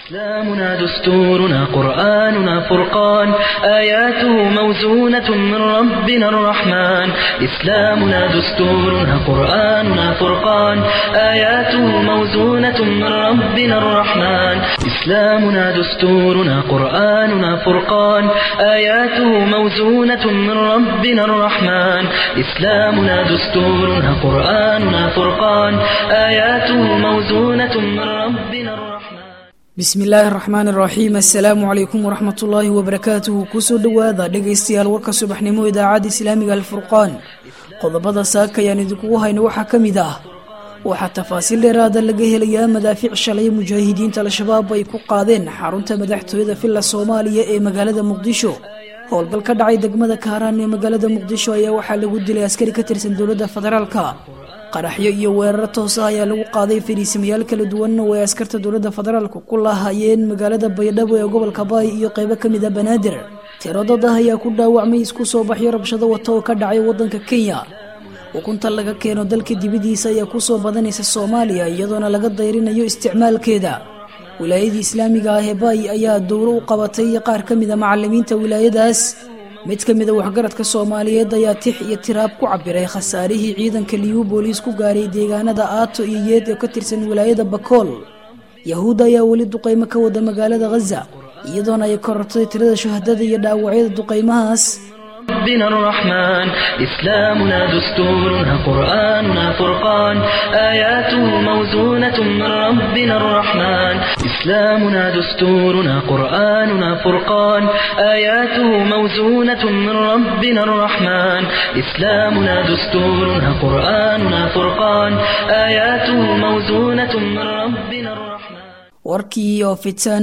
إسلامنا دستورنا قرآننا فرقان آياته موزونة من ربنا الرحمن إسلامنا دستورنا قرآننا فرقان آياته موزونة من ربنا الرحمن إسلامنا دستورنا قرآننا فرقان آياته موزونة من ربنا الرحمن إسلامنا دستورنا قرآننا فرقان آياته موزونة من ربنا الرحمن bismi illaahi araxmaan iraxiim assalaamu calaykum waraxmat ullaahi wabarakaatuhu kusoo dhowaada dhegaystayaal warka subaxnimo idaacadda islaamiga alfurqaan qodobada saaka ayaan idinkugu hayno waxaa ka mid ah waxaa tafaasiil dheeraada laga helayaa madaafiic shalay mujaahidiinta al-shabaab ay ku qaadeen xarunta madaxtooyada villa soomaaliya ee magaalada muqdisho howlgal ka dhacay degmada kaaraan ee magaalada muqdisho ayaa waxaa lagu dilay askari ka tirsan dowladda federaalka qaraxyo iyo weeraro toos ah ayaa lagu qaaday fadhiisamayaal kala duwan oo ay askarta dowladda federaalka ku laahayeen magaalada baydhabo ee gobolka baay iyo qeybo ka mid a banaadir tiro dad ah ayaa ku dhaawacmay isku soo baxyo rabshado wata oo ka dhacay waddanka kenya ukunta laga keeno dalka dibadiisa ayaa kusoo badanaysa soomaaliya iyadoona laga dayrinayo isticmaalkeeda wilaayadii islaamiga ah ee baay ayaa dowro u qabatay qaar ka mid a macalimiinta wilaayadaas mid ka mid a waxgaradka soomaaliyeed ayaa tix iyo tiraab ku cabiray khasaarihii ciidanka liyu booliis ku gaaray deegaanada aato iyo yeed ee ka tirsan wilaayada bakool yahuudda ayaa weli duqaymo ka wada magaalada khaza iyadoona ay korortay tirada shuhadada iyo dhaawacyada duqaymahaas ربنا الرحمن إسلامنا دستورنا قرآننا فرقان آياته موزونة من ربنا الرحمن إسلامنا دستورنا قرآننا فرقان آياته موزونة من ربنا الرحمن إسلامنا دستورنا قرآننا فرقان آياته موزونة من ربنا الرحمن warkii oo fitan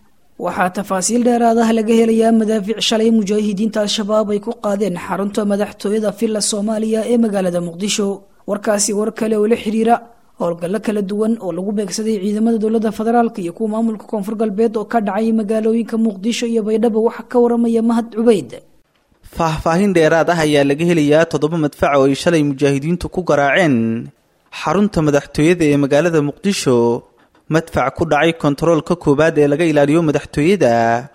waxaa tafaasiil dheeraadaha laga helayaa madaafiic shalay mujaahidiinta al-shabaab ay ku qaadeen xarunta madaxtooyada villa soomaaliya ee magaalada muqdisho warkaasi war kale oo la xiriira howlgallo kala duwan oo lagu beegsaday ciidamada dowladda federaalka iyo kuwa maamulka koonfur galbeed oo ka dhacay magaalooyinka muqdisho iyo baydhabo waxaa ka waramaya mahad cubeyd faahfaahin dheeraad ah ayaa laga helayaa toddoba madfac oo ay shalay mujaahidiintu ku garaaceen xarunta madaxtooyada ee magaalada muqdisho madfac ku dhacay kontaroolka koowaad ee laga ilaaliyo madaxtooyada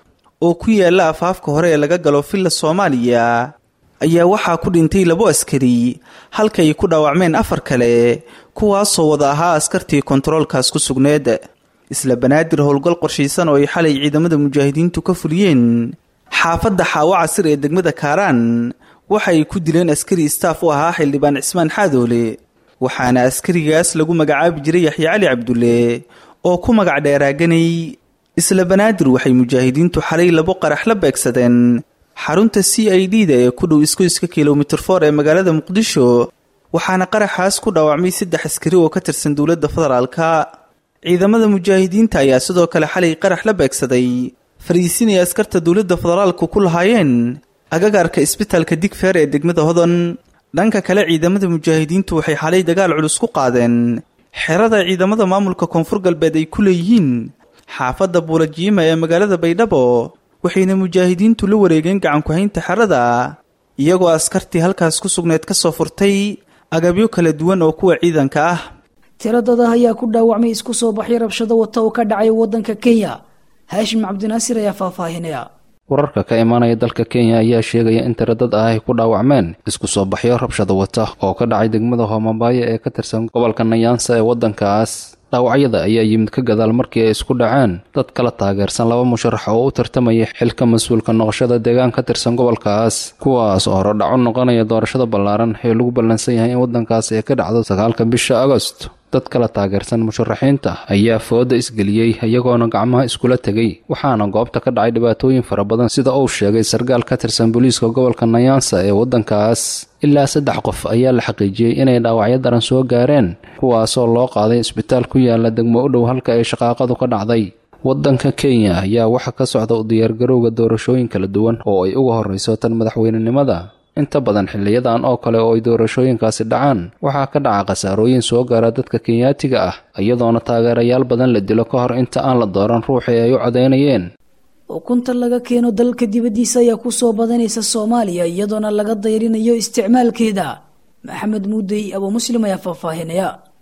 oo ku yaala afaafka hore ee laga galo villa soomaaliya ayaa waxaa ku dhintay labo askari halka ay ku dhaawacmeen afar kale kuwaasoo wada ahaa askartii kontaroolkaas ku sugneed isla banaadir howlgal qorshaysan oo ay xalay ciidamada mujaahidiintu ka fuliyeen xaafadda xaawo casir ee degmada kaaraan waxa ay ku dileen askari istaaf u ahaa xildhibaan cismaan xaadoole waxaana askarigaas lagu magacaabi jiray yaxya cali cabdulle oo ku magac dheeraaganay isla banaadir waxay mujaahidiintu xalay labo qarax la beegsadeen xarunta c i d da ee ku dhow iskoyska kilomitir for ee magaalada muqdisho waxaana qaraxaas ku dhaawacmay saddex askari oo ka tirsan dowladda federaalka ciidamada mujaahidiinta ayaa sidoo kale xalay qarax la beegsaday fariisin ay askarta dowladda federaalku ku lahaayeen agagaarka isbitaalka digfeer ee degmada hodon dhanka kale ciidamada mujaahidiintu waxay xalay dagaal culus ku qaadeen xerada ciidamada maamulka koonfur galbeed ay ku leeyihiin xaafadda buulajiima ee magaalada baydhabo waxayna mujaahidiintu la wareegeen gacanku-haynta xerada iyagoo askartii halkaas ku sugneed ka soo furtay agabyo kala duwan oo kuwa ciidanka ah tiro dada ayaa ku dhaawacmay isku soo baxyo rabshado wata oo ka dhacay waddanka kenya haashim cabdinaasir ayaa faahfaahinaya wararka ka imaanaya dalka kenya ayaa sheegaya in tiro dad ah ay ku dhaawacmeen isku soo baxyo rabshado wata oo ka dhacay degmada hoomabaayo ee ka tirsan gobolka nayaansa ee waddankaas dhaawacyada ayaa yimid ka gadaal markii ay isku dhaceen dad kala taageersan laba musharax oo u tartamaya xilka mas-uulka noqoshada deegaan ka tirsan gobolkaas kuwaas oo hore dhaco noqonaya doorashada ballaaran ee lagu ballansan yahay in waddankaas ay ka dhacdo sagaalka bisha agost dad kala taageersan musharaxiinta ayaa fooda isgeliyey iyagoona gacmaha iskula tegay waxaana goobta ka dhacay dhibaatooyin fara badan sida uu sheegay sarkaal ka tirsan booliiska gobolka nayaansa ee waddankaas ilaa saddex qof ayaa la xaqiijiyey inay dhaawacyo daran soo gaareen kuwaasoo loo qaaday isbitaal ku yaala degmo u dhow halka ay shaqaaqadu ka dhacday waddanka kenya ayaa waxaa ka socda u diyaargarowga doorashooyin kala duwan oo ay uga horrayso tan madaxweynenimada inta badan xiliyadan oo kale oo ay doorashooyinkaasi dhacaan waxaa ka dhaca khasaarooyin soo gaara dadka kenyaatiga ah iyadoona taageerayaal badan la dilo ka hor inta aan la dooran ruuxii ay u codaynayeen ukunta laga keeno dalka dibaddiisa ayaa ku soo badanaysa soomaaliya iyadoona laga dayrinayo isticmaalkeeda maxamed muudey abuu muslim ayaa faahfaahinaya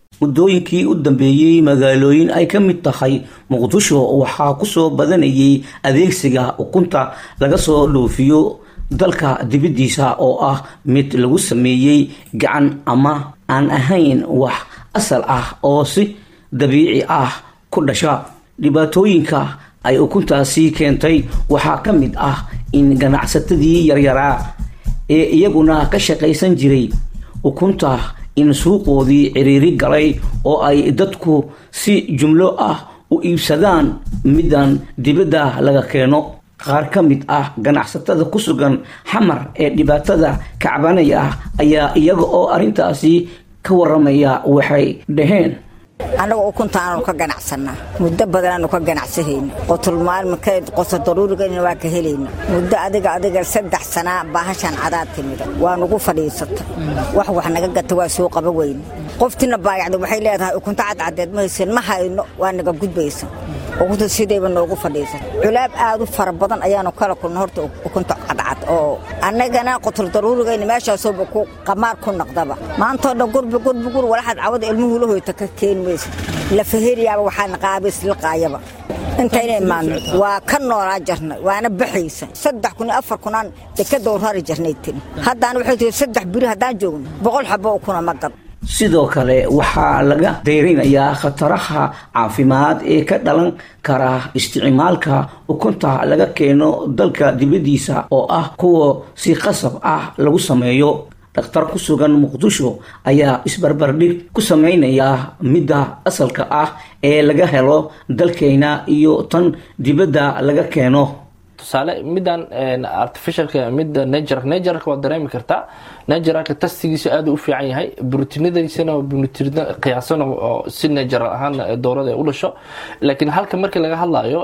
muddooyinkii u dambeeyey magaalooyin ay ka mid tahay muqdisho waxaa kusoo badanayay adeegsiga ukunta laga soo dhoofiyo dalka dibaddiisa oo ah mid lagu sameeyey gacan ama aan ahayn wax asal ah oo si dabiici ah ku dhasha dhibaatooyinka ay ukuntaasi keentay waxaa ka mid ah in ganacsatadii yaryaraa ee iyaguna ka shaqaysan jiray ukunta in suuqoodii ciriiri galay oo ay dadku si jumlo ah u iibsadaan middan dibadda laga keeno qaar ka mid ah ganacsatada ku sugan xamar ee dhibaatada kacbanaya ayaa iyaga oo arrintaasi ka waramaya waxay dhaheen annaga ukuntaanaanu ka ganacsanaa muddo badanaanu ka ganacsahayna qotulmaalmikeed qoto daruurigana waa ka helayna muddo adiga adiga saddex sanaa baahashaan cadaad timida waa nugu fadhiisata wax wax naga gata waa soo qaba weyne qoftina baayacda waxay leedahay ukunta cadcadeed ma haysan ma hayno waa naga gudbaysa ukunta sidayba noogu fadhiisata culaab aad u fara badan ayaanu kala kulna horta ukunta cadcad oo annagana qotul daruurigayna meeshaasooba ku qamaar ku naqdaba maantoo dhan gurbi gurbi gur walaxaad cawada ilmuhu la hoyta ka keeni maysa lafaheriyaaba waxaana qaabaysliqaayaba intayna imaadno waa ka noolaa jarnay waana baxaysa saddex kun iyo afar kunaan dekada rari jarnay tiri haddaan waxay tihi saddex biri haddaan joogno boqol xabo ukuna ma gad sidoo kale waxaa laga deyrinayaa khataraha caafimaad ee ka dhalan kara isticmaalka ukunta laga keeno dalka dibaddiisa oo ah kuwa si qasab ah lagu sameeyo dhakhtar ku sugan muqdisho ayaa isbarbardhig ku sameynaya midda asalka ah ee laga helo dalkeyna iyo tan dibadda laga keeno tusaale middan artificialka midda nager nageralka waad dareemi kartaa nageralka tastigiisa aad u fiican yahay brotinadaysana brotin qiyaasan oo si nageral ahaan doorada u dhasho laakiin halka markii laga hadlayo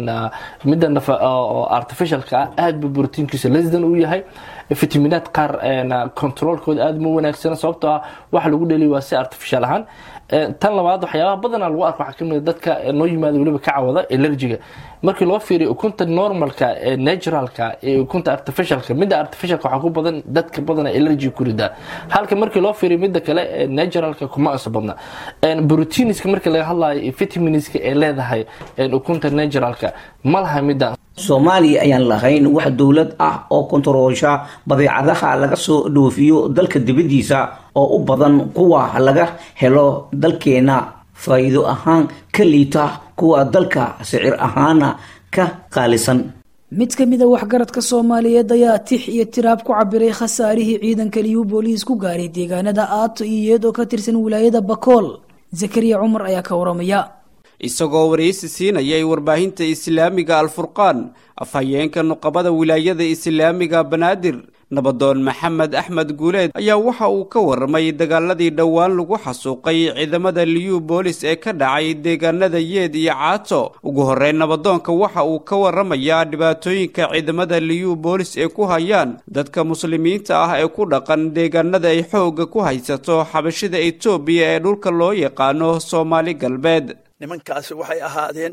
midda artificialka ah aad bu brotiinkiisa lesdan u yahay fitaminaad qaar controlkooda aad ma wanaagsana sababtoo ah waxa lagu dheliya waa si artificial ahaan tan labaad waxyaabaha badanaa lagu arko waxaa kamid dadka noo yimaada weliba ka cawada elergiga markii loo fiiriyo ukunta normalka ee naturalka ee ukunta artificialka midda artificialka waxaa ku badan dadka badana elergy ku ridaa halka markii loo fiiriyo midda kale ee naturalka kuma isa badna proteiniska markii laga hadlayo vitaminska ee leedahay ukunta naturalka ma laha midda soomaaliya ayaan lahayn wax dowlad ah oo kontaroolsha badeecadaha laga soo dhoofiyo dalka dibaddiisa oo u badan kuwa laga helo dalkeena faa'iido ahaan ka liita kuwa dalka sicir ahaana ka qaalisan mid ka mid a waxgaradka soomaaliyeed ayaa tix iyo tiraab ku cabiray khasaarihii ciidanka liyu booliis ku gaaray deegaanada aato iyo iyad oo ka tirsan wilaayada bakool zakariya cumar ayaa ka waramaya isagoo waraysi siinayay warbaahinta islaamiga alfurqaan afhayeenka nuqabada wilaayada islaamiga banaadir nabadoon maxamed axmed guuleed ayaa waxa uu ka warramay dagaaladii dhowaan lagu xasuuqay ciidamada liyu boolis ee ka dhacay deegaanada yeed iyo caato ugu horreyn nabadoonka waxa uu ka warramayaa dhibaatooyinka ciidamada liyu boolis ee ku hayaan dadka muslimiinta ah ee ku dhaqan deegaanada ay xoogga ku haysato xabashida etoobiya ee dhulka loo yaqaano soomaali galbeed nimankaasi waxay ahaadeen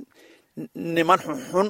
niman xunxun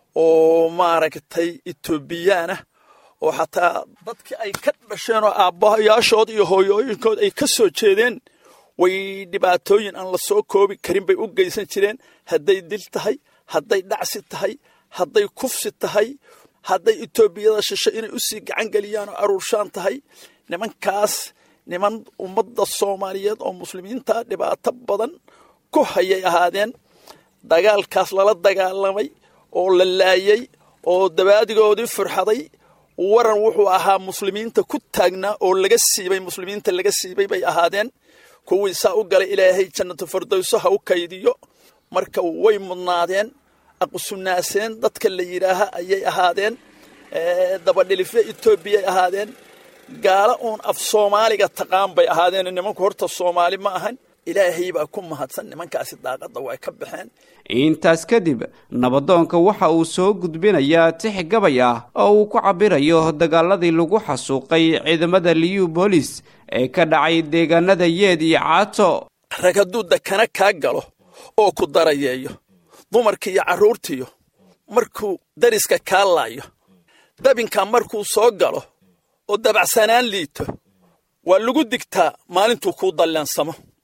oo maaragtay etoobiyaanah oo xataa dadkii ay ka dhasheen oo aabbayaashood iyo hooyooyinkood ay ka soo jeedeen way dhibaatooyin aan la soo koobi karin bay u geysan jireen hadday dil tahay hadday dhacsi tahay hadday kufsi tahay hadday etoobiyada shisho inay u sii gacan geliyaan oo aruurshaan tahay nimankaas niman ummadda soomaaliyeed oo muslimiinta dhibaato badan ku hayay ahaadeen dagaalkaas lala dagaalamay oo la laayay oo dabaadigoodii furxaday waran wuxuu ahaa muslimiinta ku taagnaa oo laga siibay muslimiinta laga siibay bay ahaadeen kuwii saa u galay ilaahay jannatu fardowso ha u kaydiyo marka way mudnaadeen aqusunaaseen dadka la yidhaaha ayay ahaadeen dabadhilifyo etoobiyay ahaadeen gaala uun af soomaaliga taqaan bay ahaadeen nimanku horta soomaali ma ahan ilaahay baa ku mahadsan nimankaasi daaqadda way ka baxeen intaas kadib nabadoonka waxa uu soo gudbinayaa tix gabay ah oo uu ku cabbirayo dagaaladii lagu xasuuqay ciidamada liyu boolis ee ka dhacay deegaanada yeed iyo caato rag hadduu dakana kaa galo oo ku darayeeyo dumarkiiyo carruurtiyo markuu dariska kaa laayo dabinka markuu soo galo oo dabacsanaan liito waa lagu digtaa maalintuu kuu dallaansamo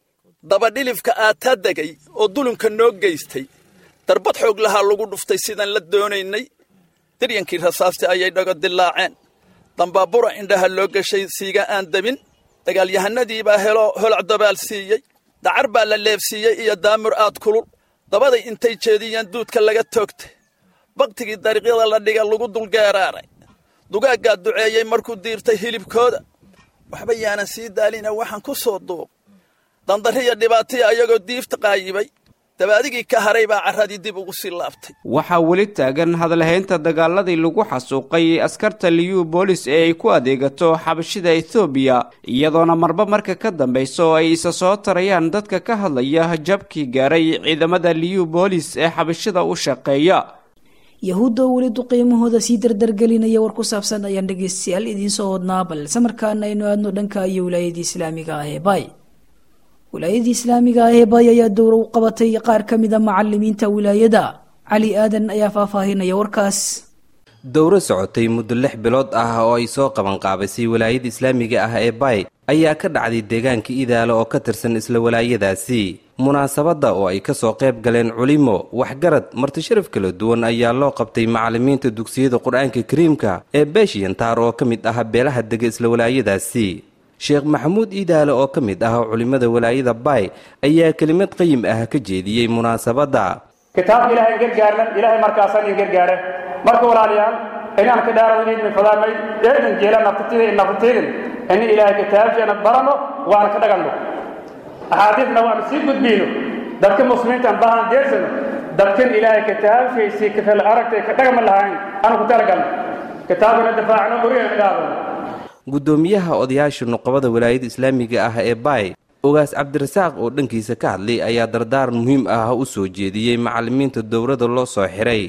dabadhilifka aataa degay oo dulunka noo geystay darbad xoog lahaa lagu dhuftay sidaan la doonaynay daryankii rasaasti ayay dhago dilaaceen dambaabura indhaha loo gashay siiga aan debin dagaalyahanadiibaa helo holac dabaal siiyey dacar baa la leebsiiyey iyo daamur aad kulul dabaday intay jeediyeen duudka laga toogtay baktigii dariiqyada la dhiga lagu dulgeeraaray dugaaggaa duceeyey markuu diirtay hilibkooda waxba yaanan sii daalina waxaan ku soo duuq dandarriya dhibaataya ayagoo diifta qaayibay dabaadigii ka haray baa carradii dib ugu sii laabtay waxaa weli taagan hadalhaynta dagaaladii lagu xasuuqay askarta liyu boolis ee ay ku adeegato xabashida ethoobiya iyadoona marba marka ka dambayso ay isa soo tarayaan dadka ka hadlaya jabkii gaaray ciidamada liyu boolis ee xabashida u shaqeeya yahuudda oo weli duqiimahooda sii dardargelinaya war ku saabsan ayaan dhegeystayaal idiinsoo hodnaa balse markaana aynu aadno dhanka iyo wilaayadii islaamiga ah ee baay wilaayadii islaamiga ah ee baay ayaa dowra u qabatay qaar ka mida macalimiinta wilaayada cali aadan ayaa faahfaahinaya warkaas dowro socotay muddo lix bilood ah oo ay soo qabanqaabisay walaayada islaamiga ah ee baay ayaa ka dhacday deegaanka idaalo oo ka tirsan isla walaayadaasi munaasabadda oo ay ka soo qayb galeen culimo waxgarad martisharaf kala duwan ayaa loo qabtay macalimiinta dugsiyada qur-aanka kariimka ee beeshiyantaar oo ka mid ah beelaha dega isla walaayadaasi sheekh maxamuud iidaale oo ka mid ah culimmada walaayada baay ayaa kelimad qayim ah ka jeediyey munaasabadda kitaabka ilaahay gargaarna ilaahay markaasaan in gargaare marka walaalayaal inaan ka dhaarado idin fadaamay eedan jeela naftatida in naftatidin in ilaahay kitaabkeena barano waan ka dhaganno axaadiisna waan sii gudbiyno dadka muslimiinta bahan deersano dadkan ilaahay kitaabkiisii kafel aragtay ka dhagma lahayn aan ku talagalno kitaabkana difaacno oriyan dhaadano guddoomiyaha odayaasha nuqabada walaayada islaamiga ah ee baay ogaas cabdirasaaq oo dhankiisa ka hadlay ayaa dardaaran muhiim ah u soo jeediyey macalimiinta dowladda loo soo xiray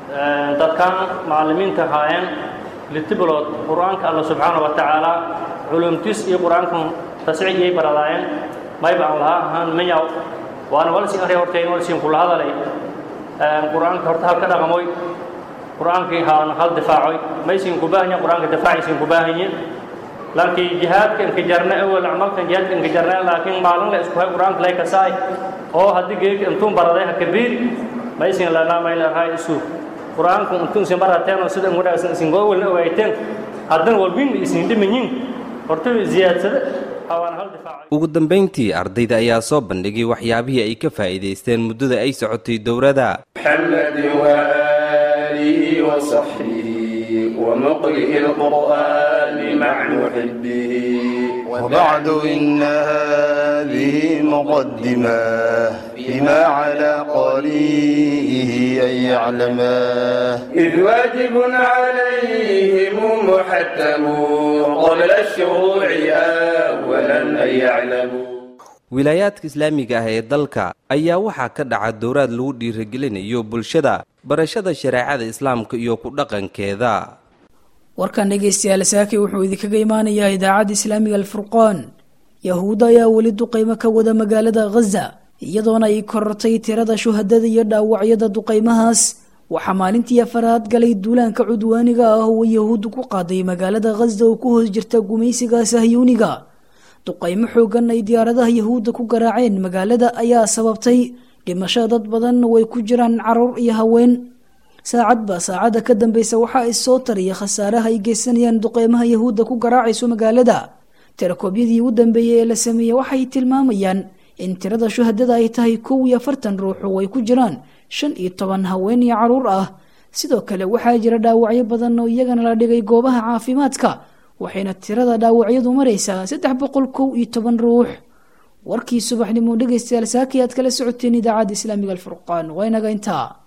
dadkan macalimiinta haayeen litibilood qur-aanka alla subxaana wa tacaala culumtis iyo qur-aankan tasciyay baradaayeen mayba aan lahaa ahaan mayaw waana walsin arya hortayn walsin kula hadalay qur-aanka horta hal ka dhaqamoy qur-aankii haana hal difaacoy maysin ku baahanya qur-aanka difaacaysin ku baahanye laakiin jihaadka inkajarna awal camalkan jihaadka inkajarna laakiin maalin la isku hay qur-aanka lay kasaay oo haddii geedka intuun baraday ha kabiiri maysin lanaa mayla raay isu qur-aanku intuun isin barateen sida wanaagsan isin gowalna ogayteen haddana walbin isin dhimanyin horta ziyaadsada hawaan hal difaacay ugu dambayntii ardayda ayaa soo bandhigay waxyaabihii ay ka faa'iidaysteen muddada ay socotay dowladda وآله وصحبه ومقرئ القرآن مع محبه وبعد إن هذه مقدمة بما على قريه أن يعلماه إذ واجب عليهم محتم قبل الشروع أولا أن يعلموا wilaayaadka islaamiga ah ee dalka ayaa waxaa ka dhaca dowraad lagu dhiiragelinayo bulshada barashada shareecada islaamka iyo ku dhaqankeeda warkan dhegaystayaal saaki wuxuu idinkaga imaanayaa idaacadda islaamiga alfurqaan yahuudda ayaa weli duqaymo ka wada magaalada khaza iyadoona ay korortay tirada shuhadada iyo dhaawacyada duqaymahaas waxaa maalintii afaraad galay duulaanka cudwaaniga ah oo yahuuddu ku qaaday magaalada khaza oo ku hoos jirta gumaysiga sahyuuniga duqaymo xoogan ay diyaaradaha yahuudda ku garaaceen magaalada ayaa sababtay dhimasho dad badan way ku jiraan caruur iyo haween saacadba saacadda ka dambeysa waxaa issoo tariya khasaaraha ay geysanayaan duqeymaha yahuudda ku garaacayso magaalada tirakoobyadii ugu dambeeyey ee la sameeyey waxay tilmaamayaan in tirada shuhadada ay tahay kow iyo afartan ruux oo ay ku jiraan shan iyo toban haween iyo caruur ah sidoo kale waxaa jira dhaawacyo badan oo iyagana la dhigay goobaha caafimaadka waxayna tirada dhaawacyadu maraysaa saddex boqol kow iyo toban ruux warkii subaxnimo dhegaystayaal saaki aad kala socoteen idaacadda islaamiga alfurqaan waa inaga intaa